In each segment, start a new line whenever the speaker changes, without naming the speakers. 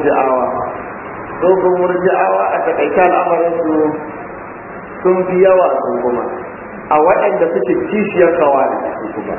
murji'awa so ko murji'awa a takaita al'amarin su sun fi yawa sun kuma a waɗanda suke kishiyar kawai su kuma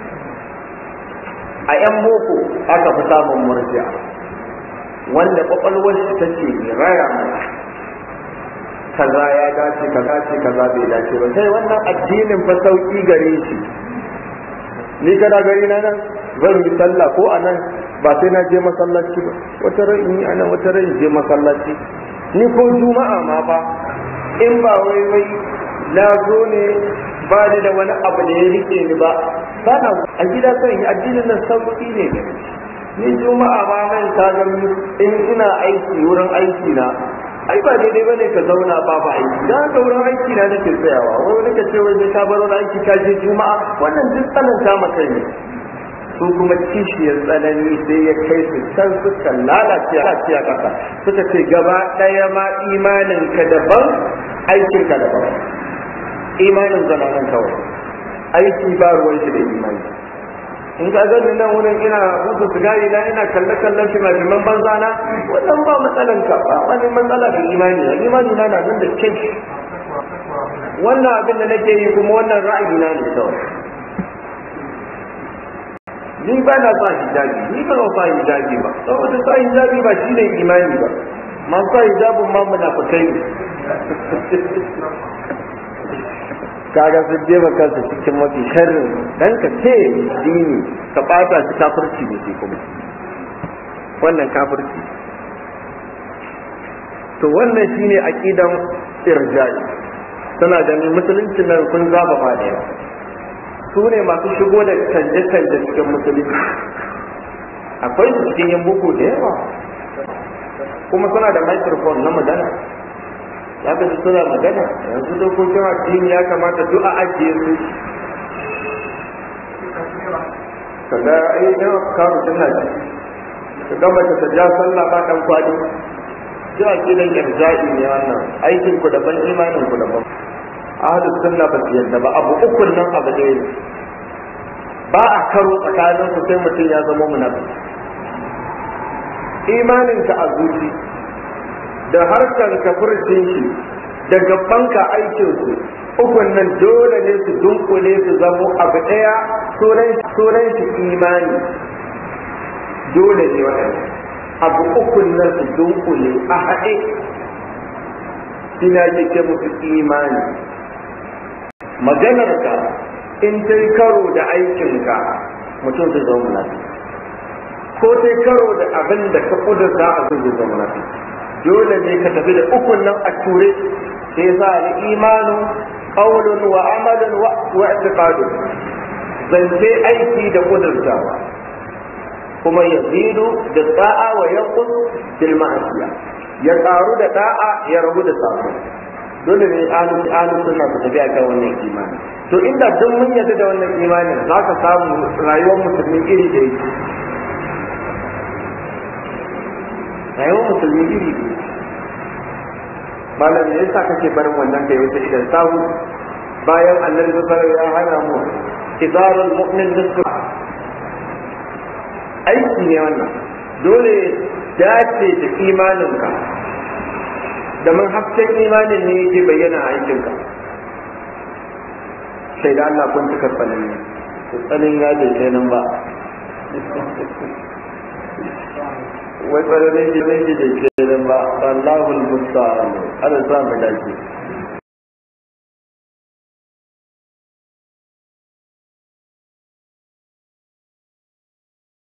a 'yan boko aka fi samun murji'a wanda kwakwalwar shi take raya mai kaza ya dace kaza ce kaza bai dace ba sai wannan addinin fa sauki gare shi ni kana gari na nan zan yi sallah ko a nan ba sai na je masallaci ba wata ran in yi a nan wata ran in je masallaci ni ko juma'a ma ba in ba wai wai na zo ne ba ni da wani abu da ya rike ni ba ba na a gida kan yi addinin nan sauki ne gare shi ni juma'a ma nan ta ga in ina aiki wurin aiki na ai ba daidai bane ka zauna ba ba aiki da ka wurin aiki na nake tsayawa wai wani ka ce wai sai ka bar wani aiki ka je juma'a wannan duk tsananta maka ne su kuma kishiyar tsanani sai ya kai su can suka lalace a kasa suka ce gaba ɗaya ma imanin ka daban aikin ka daban imanin zananan kawai aiki ba ruwan shi da imani in ka gani nan wurin ina musu sigari na ina kalle kallon shi majiman banza na wannan ba matsalan ka ba wani matsala da imani na imani na na nan da kyan wannan abin da nake yi kuma wannan ra'ayi na ne kawai ni ba na sa hijabi ni ba na sa hijabi ba saboda sa hijabi ba shi ne imani ba masu sa hijabin ma munafikai ne kaga sun jefa kansu cikin mafi sharrin dan ka ce dini ka bata shi kafirci ne sai kuma wannan kafirci to wannan shine aqidan irja'i suna ganin musulunci nan sun zaba ba da yawa su ne masu shigo da canje-canje cikin musulunci akwai su cikin yin buku da yawa kuma suna da microphone na magana ya ka ji suna magana yanzu dokokin addini ya kamata duk a ajiye su kaga ai yawa kawo suna ji ka ga mace ta ja sallah ba dan kwadi duk a gidan irja'i ne wannan aikin ku daban imanin ku daban ahlus sunna ba su yadda ba abu ukun nan abu ɗaya ne ba a karo tsakanin su sai mutum ya zama munafiki imanin ka a zuci da harkar ka furcin shi da gabanka aikin su ukun nan dole ne su dunkule su zamo abu ɗaya sunan shi imani dole ne waɗanda abu ukun nan su dunkule a haɗe ina ke musu imani maganarka in ta yi karo da aikinka mutum zai zama munafiki ko ta yi karo da abin da ka kudurta a zai zama munafiki dole ne ka tafi da ukun nan a ture sai sa ni imanu qawlun wa amalun wa i'tiqadun zance aiki da kudurtawa kuma yazidu da da'a wa yanqus bil ma'asiya ya karu da da'a ya rabu da sabo dole ne alu alu sunna su tafi akan wannan imani to inda duk mun yarda da wannan imanin za ka samu rayuwar musulmi iri da yake rayuwar musulmi iri da malam ne yasa kake barin wannan kai wata idan sahu bayan annabi sallallahu ya hana mu izarul mu'min nisfu aiki ne wannan dole dace da imaninka da mun hasken imanin ne yake bayyana a aikinka sai da Allah kun cika tsanin ne tsanin ya bai kai nan ba wai tsananin shi ne da ke nan ba Allahul musta'an ana sa mu dace